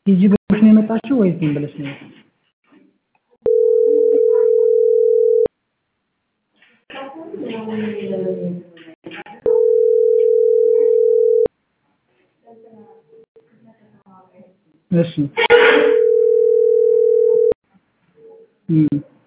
ቲጂ ብለሽ ነው የመጣችው ወይስ ዝም ብለሽ ነው የመጣችው? እሺ እም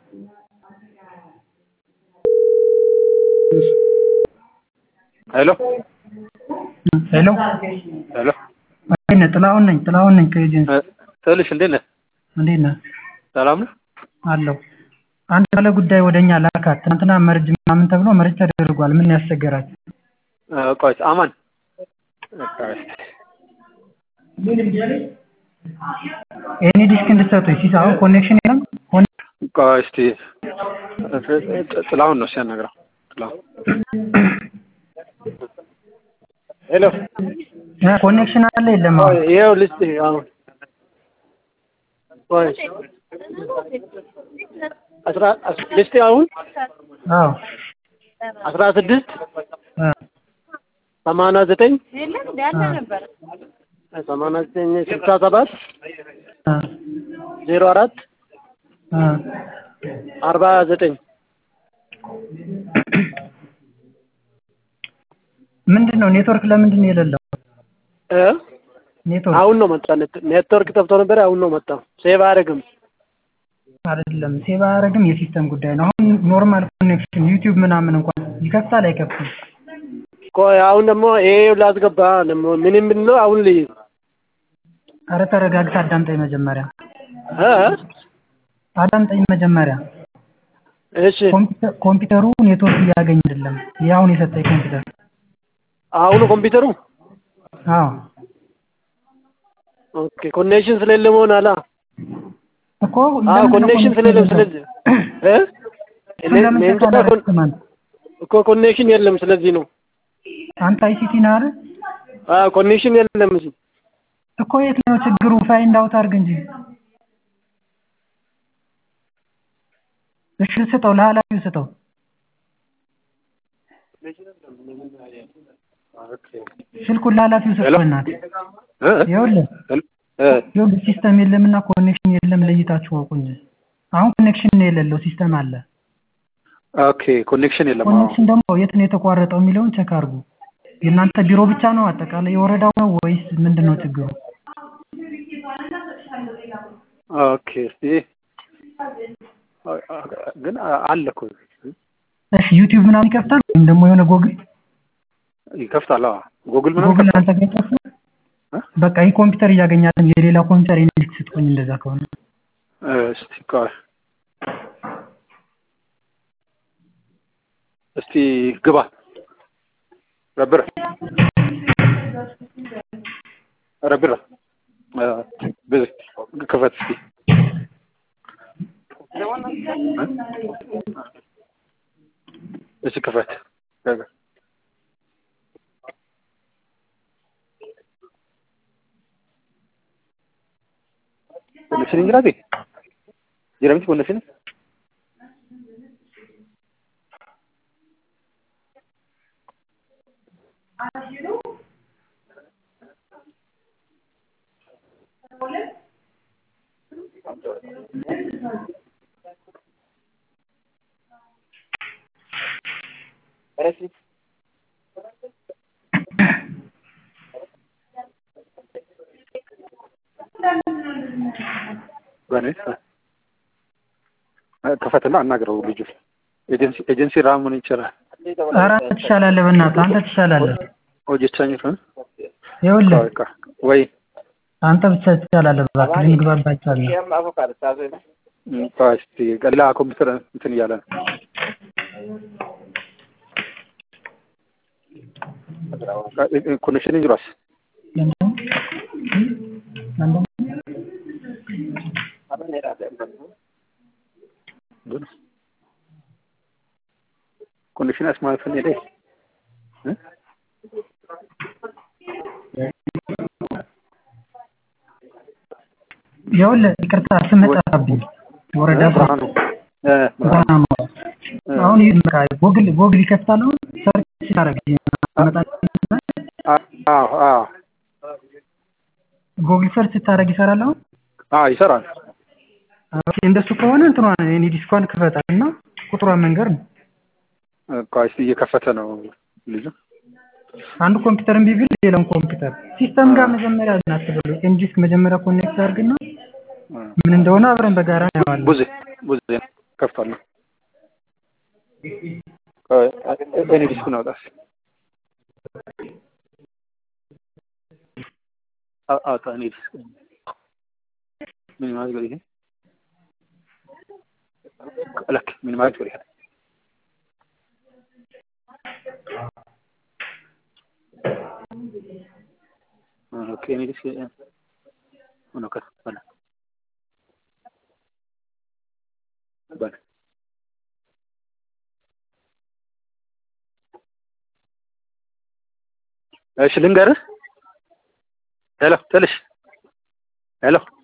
እሺ ሄሎ ሄሎ ሄሎ እንዴት ነህ? ጥላሁን ነኝ ጥላሁን ነኝ ከኤጀንሲ ትልሽ እንዴት ነህ? እንዴት ነህ? ሰላም ነው? አለሁ። አንድ ባለ ጉዳይ ወደ እኛ ላካት። ትናንትና መርጅ ምናምን ተብሎ መርጅ ተደርጓል። ምን ያስቸገራችሁ? ቆይ አማን ኤኒ ዲስክ እንድትሰጡኝ ሲስ አሁን ኮኔክሽን የለም። ቆይ እስቲ ጥላሁን ነው ሲያናግረው። ጥላሁን ሄሎ ኮኔክሽን አለ የለም? አሁን ይኸው ልስጥ አሁን ቆይ አስራ ልስጥ አሁን አዎ አስራ ስድስት እ ሰማንያ ዘጠኝ እ ሰማንያ ዘጠኝ ስልሳ ሰባት እ ዜሮ አራት እ አርባ ዘጠኝ ምንድን ነው ኔትወርክ ለምንድን ነው የሌለው? እ ኔትወርክ አሁን ነው መጣ። ኔትወርክ ጠፍቶ ነበር። አሁን ነው መጣ። ሴቭ አያደርግም። አይደለም ሴቭ አያደርግም። የሲስተም ጉዳይ ነው። አሁን ኖርማል ኮኔክሽን ዩቲዩብ ምናምን እንኳን ይከፍታል አይከፍትም? ቆይ አሁን ደግሞ ይሄ ላስገባ ደግሞ ምን ምን ነው አሁን ልይ አረ ተረጋግተህ አዳምጠኝ መጀመሪያ እ አዳምጠኝ መጀመሪያ። እሺ ኮምፒውተር ኮምፒውተሩ ኔትወርክ እያገኝ አይደለም። ይህ አሁን የሰጠኝ ኮምፒውተር አሁኑ ኮምፒውተሩ አዎ ኦኬ ኮኔክሽን ስለሌለ መሆን አላ እኮ አዎ ለምንድን ነው ኮኔክሽን ስለሌለ ስለዚህ እ እኔ ለምን እኔ እንጃ ተቃላሪ ኮን- ስማን? እኮ ኮኔክሽን የለም። ስለዚህ ነው አንተ አይሲቲ ነህ አይደል? አዎ ኮኔክሽን የለም። እዚህ እኮ የት ነው ችግሩ? ፋይንድ አውት አድርግ እንጂ። እሺ ስጠው፣ ለኃላፊው ስጠው። ስልኩን ለኃላፊው ሄሎ ስጠው። በእናትህ እ ይኸውልህ እ ይኸውልህ ሲስተም የለምና ኮኔክሽን የለም ለይታችሁ አውቁ እንጂ። አሁን ኮኔክሽን ነው የሌለው ሲስተም አለ። ኦኬ ኮኔክሽን የለም። አዎ ኮኔክሽን ደግሞ የት ነው የተቋረጠው የሚለውን ቸክ አድርጉ። የእናንተ ቢሮ ብቻ ነው አጠቃላይ የወረዳው ነው ወይስ ምንድን ነው ችግሩ? ኦኬ እስቲ ግን አለ እኮ እሺ ዩቲዩብ ምናምን ይከፍታል ወይም ደግሞ የሆነ ጎግል ይከፍታል። አዎ ጎግል ምናምን ጎግል ይከፍታል። አንተ ጋር ይከፍታል? እ? በቃ ይህ ኮምፒውተር እያገኛለን የሌላ ኮምፒውተር የኔ ልክ ስትቆኝ እንደዛ ከሆነ እስቲ ቆይ እስቲ ግባ ረብረ ረብረ ብዙ ክፈት እስቲ እስቲ ክፈት ኮኔክሽን እንግዲህ ጀረምቲ ኮኔክሽን በኔ ክፈትና አናግረው ልጁ ኤጀንሲ ኤጀንሲ ራሙን ይችላል ኧረ አንተ ትሻላለህ፣ በእናትህ አንተ ትሻላለህ። ሆጀቻኝ ፈን ይኸውልህ ወይ አንተ ብቻ ትሻላለህ። እባክህ ልንግባባቸዋለን። እስቲ ሌላ ኮምፒውተር እንትን እያለ ነው ኮኔክሽን ይግባስ ኮኔክሽን አስማልፈን ሄደ ይኸውልህ ይቅርታ ስምህ ጠፋብኝ። ወረዳ ብርሃኑ ብርሃኑ አሁን ይህ በቃ ጎግል ጎግል ይከፍታል። አሁን ሰርች ሲያደርግ አዎ አዎ ጎግል ሰርች ስታደርግ ይሰራል አሁን? አዎ ይሰራል። ኦኬ እንደሱ ከሆነ እንትኗን የኔ ዲስኳን ክፈታት እና ቁጥሯን መንገር ነው። ቆይ እስኪ እየከፈተ ነው ልጁ። አንዱ ኮምፒውተር እምቢ ቢል ሌላውን ኮምፒውተር ሲስተም ጋር መጀመሪያ እናስበሉ። ኤንጂስክ መጀመሪያ ኮኔክት አድርግና ምን እንደሆነ አብረን በጋራ እናየዋለን። ቡዜ ቡዜ ከፍቷለሁ። ቆይ እኔ ዲስኩን አውጣ እስኪ። አው- አውጣ እኔ ዲስክ ምን ማለት ነው ይሄ? ለክ ምን ማለት ነው ይሄ? ኦኬ እኔ ዲስክ ሆኖ ከፍ በለ በለ እሺ ልንገርህ። ሄሎ ትንሽ ሄሎ